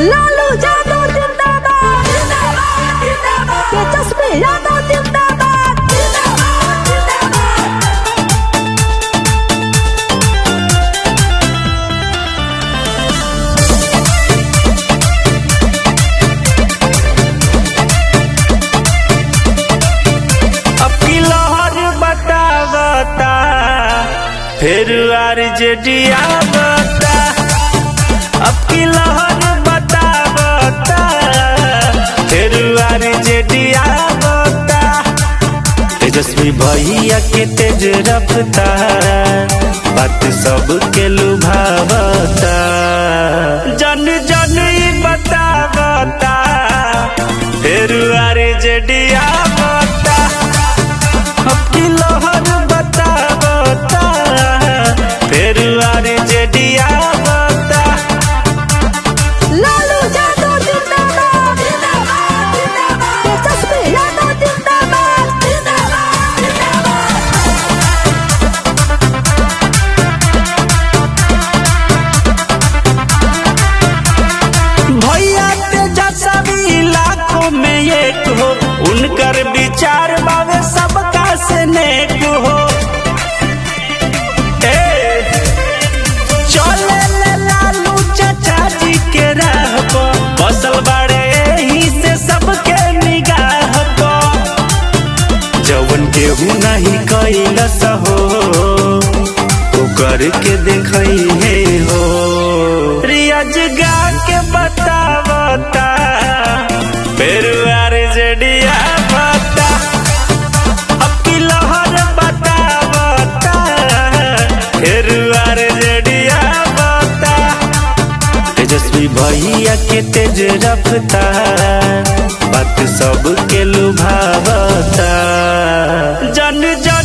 लालू यादव जिंदाबाद जिंदाबाद जिंदाबाद तेजस्वी यादव जिंदाबाद जिंदाबाद जिंदाबाद अब की लहर बतावता फिर आरजेडी आवता अब की लहर बतावता फिर आरजेडी आवता तेजस्वी भैया के तेज रफ्ता बात सबके लुभावता जन जन ई बतावता फिर आरजेडी आवता अब की लहर बतावता फिर आरजेडी आवता लालू यादव जिंदाबाद जिंदाबाद जिंदाबाद तेजस्वी यादव जिंदाबाद जिंदाबाद जिंदाबाद भैया तेजस्वी लाखों में एक हो उनकर विचार बावे सबका से नेक हो ए, चले ले लालू चाचा जी के राह पर बसल बड़े ही से सबके निगाह पर जवन केहू नहीं कैलस हो तो करके देखई हे हो रियाज गा के बतावता पेरुआर जडिया बता अब की लहर बतावता पेरुआर जडिया बता तेजस्वी भैया के तेज रफ्ता बात सबके लुभावता जन जन